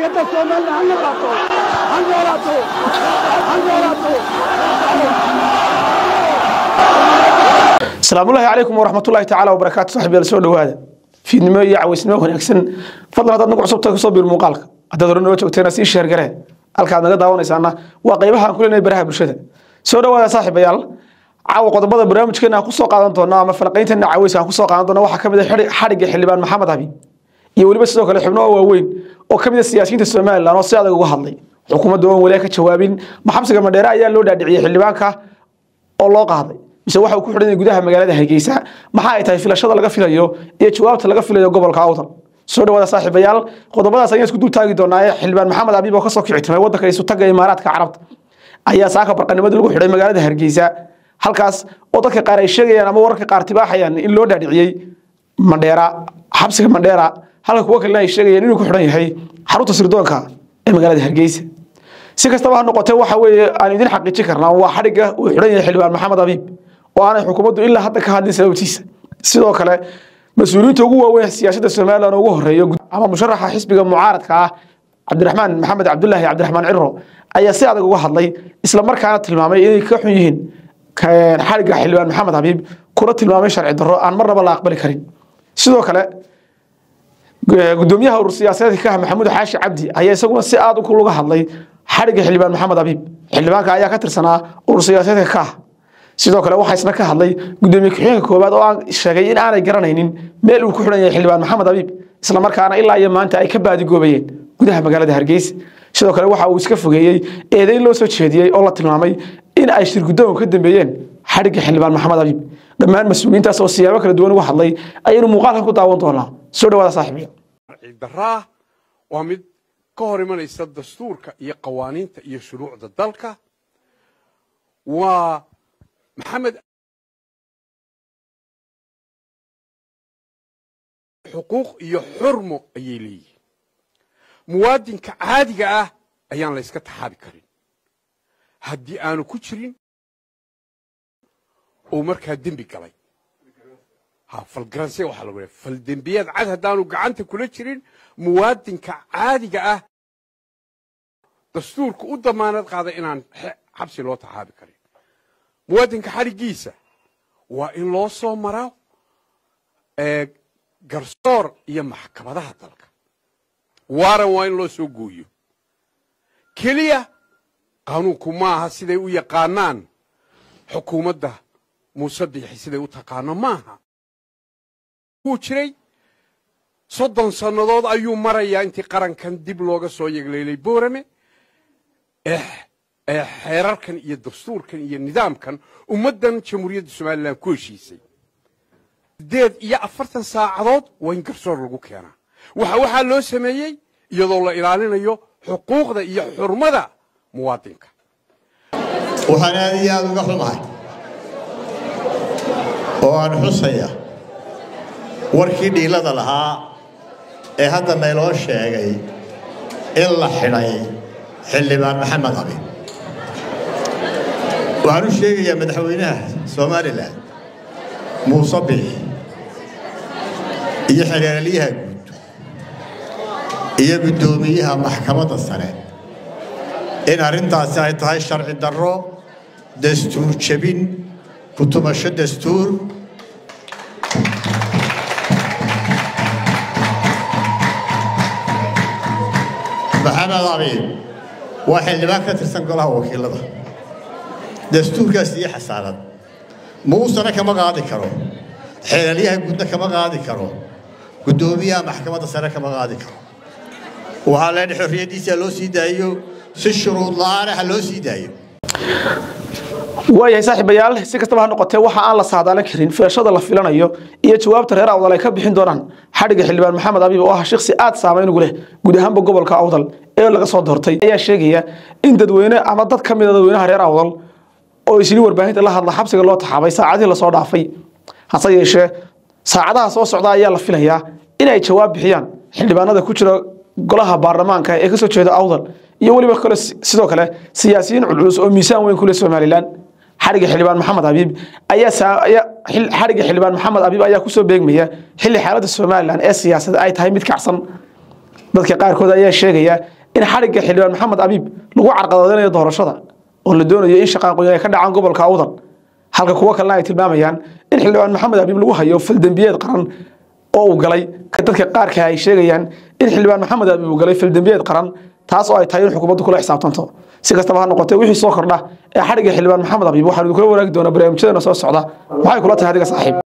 xorriyadda somalilan ha noolaato ha noolaato ha noolaato asalaamullaahi calaykum waraxmatullaahi tacaala wabarakaatu saxiibyaal soo dhowaada fiidnimo iyo cawaysnimo wanaagsan fadlan haddaad nagu cusubtahay kusoo biir muuqaalka haddaad hore noo joogteena sii sheergaree halkaad naga daawanaysaana waa qaybaha aan ku leenahay baraha bulshada soo dhowaada saaxiibayaal caawa qodobada barnaamijkeena aan kusoo qaadan doono ama falaqaynteena caweyska aan kusoo qaadan doono waxaa ka mid ah xadhigga xildhibaan maxamed abi iyo weliba sidoo kale xubno waaweyn oo ka mid a siyaasiyiinta somalilan oo si adag uga hadlay xukuumadda oon weli ka jawaabin maxabsiga madheere ayaa loo dhaadhiciyey xildhibaanka oo loo qaaday mise waxa uu ku xidhan yahay gudaha magaalada hargeysa maxaa ay tahay filashada laga filayo iyo jawaabta laga filayo gobolka awdal soo dhawaada saaxiibayaal qodobadaas ayaan isku dul taagi doonaa ee xildhibaan maxamed abiib oo kasoo kici timay waddanka isu tagga imaaraadka carabta ayaa saaka barqanimadii lagu xidhay magaalada hargeysa halkaas oo dadka qaar ay sheegayaan ama wararka qaar tibaaxayaan in loo dhaadhiciyey mandheera xabsiga mandheera halka kuwo kalena ay sheegayaan inuu ku xidhan yahay xarunta sirdoonka ee magaalada hargeysa si kastaba ha noqotee waxa weeye aan idin xaqiijin karnaa waa xadhigga uu xidhan yahay xildhibaan maxamed abiib oo aanay xukuumaddu ilaa hadda ka hadlin sababtiisa sidoo kale mas-uuliyiinta ugu waaweyn siyaasadda somalilan ugu horeeyo ama musharaxa xisbiga mucaaradka ah cabdiraxmaan maxamed cabdulaahi cabdiraxmaan ciro ayaa si adag uga hadlay isla markaana tilmaamay inay ka xun yihiin xadhigga xildhibaan maxamed abiib kuna tilmaamay sharci darro aan marnaba la aqbali karin sidoo kale gudoomiyaha urur siyaasadeedka ka ah maxamuud xaashi cabdi ayaa isaguna si aad uga hadlay xadhigga xildhibaan maxamed abiib xildhibaanka ayaa ka tirsanaa urur siyaasadeedka ka ah sidoo kale waxaa isna ka hadlay gudoomiye ku-xigeenka koowaad oo aan sheegay in aanay garanaynin meel uu ku xidhan yahay xildhibaan maxamed abiib isla markaana ilaa iyo maanta ay ka baadigoobayeen gudaha magaalada hargeysa sidoo kale waxa uu iska fogeeyey eedayn loo soo jeediyey oo la tilmaamay in ay shirgudoonka ka dambeeyeen xadhigga xildhibaan maxamed abiib dhammaan mas-uuliyiintaas oo siyaabo kala duwan uga hadlay ayaynu muuqaalkan ku daawan doonaa soo dhawaada saaxiibiya ciiddaraa waa mid ka hor imanaysa dastuurka iyo qawaaniinta iyo shuruucda dalka waa maxamed xuquuq iyo xurmo ayay leeyihiin muwaadinka caadiga ah ayaan la yska taxaabi karin haddii aanu ku jirin uu markaa dembi galay ha falgaranse waxaa lagu leehay faldembiyaad cad haddaanu gacanta kula jirin muwaadinka caadiga ah dastuurka u damaanad qaada inaan xabsi loo taxaabi karin muwaadinka xadhiggiisa waa in loo soo maro garsoor iyo maxkamadaha dalka waaran waa in loo soo gooyo keliya qaanuunku maaha siday u yaqaanaan xukuumadda muuse biixi siday u taqaano maaha wuu jiray soddon sannadood ayuu marayaa intii qarankan dib looga soo yegleelay boorame ee xeerarkan iyo dastuurkan iyo nidaamkan ummaddan jamhuuriyadda somalilan ku heshiisay siddeed iyo afartan saacadood waa in garsoor lagu keenaa waxa waxaa loo sameeyey iyadoo la ilaalinayo xuquuqda iyo xurmada muwaadinka waxaan aad iyo aada uga xumahay oo aan xusaya warkii dhiilada lahaa ee hadda nayloo sheegay in la xidhay xildhibaan maxamed abi waxaan u sheegayaa madaxweynaha somalilan muuse biix iyo xereeralyaha guud iyo guddoomiyaha maxkamadda sare in arrintaasi ay tahay sharci darro dastuur jebin kutumasho dastuur maxamed abiib waa xildhibaan ka tirsan golaha wakiilada dastuurkaas iyo xasaanad muusana kama qaadi karo xeelaalyaha guudna kama qaadi karo guddoomiyaha maxkamadda sare kama qaadi karo waxaa leedhay xorriyaddiisa loo sii daayo si shuruud la-aana ha loo sii daayo waayahay saaxiibayaal si kastaba ha noqotee waxa aan la saadaalin karin filashada la filanayo iyo jawaabta reer awdal ay ka bixin doonaan xadhigga xildhibaan maxamed abiib oo ah shiksi aad saameyn ugu leh guud ahaanba gobolka awdal ee laga soo doortay ayaa sheegaya in dadweyne ama dad ka mid a dadweynaha reer awdal oo isli warbaahinta la hadla xabsiga loo taxaabay saacadihii lasoo dhaafay hase yeeshee saacadaha soo socda ayaa la filayaa in ay jawaab bixiyaan xildhibaanada ku jira golaha baarlamaanka ee kasoo jeeda awdal iyo weliba kale sidoo kale siyaasiyiin culculus oo miisaan weyn ku leh somalilan xariga xildhibaan maxamed abiib ayaa saa- ayaa- xil- xariga xildhibaan maxamed abiib ayaa kusoo beegmaya xilli xaaladda somalilan ee siyaasadda ay tahay mid kacsan dadka qaarkood ayaa sheegaya in xadhigga xildhibaan maxamed abiib lagu carqaladeynayo doorashada oo la doonayo in shaqaaqooyin ay ka dhacaan gobolka awdal halka kuwo kalena ay tilmaamayaan in xildhibaan maxamed abiib lagu hayo faldembiyeed qaran oo uu galay dadka qaarka ay sheegayaan in xildhibaan maxamed abiib uu galay faldembiyeed qaran taas oo ay tahay in xukuumaddu kula xisaabtanto si kastaba ha noqotee wixii soo kordha ee xadhigga xildhibaan maxamed abiib waxaanu kula waraagi doonaa barnaamijyadeena soo socda maxay kula tahay adiga saaxiib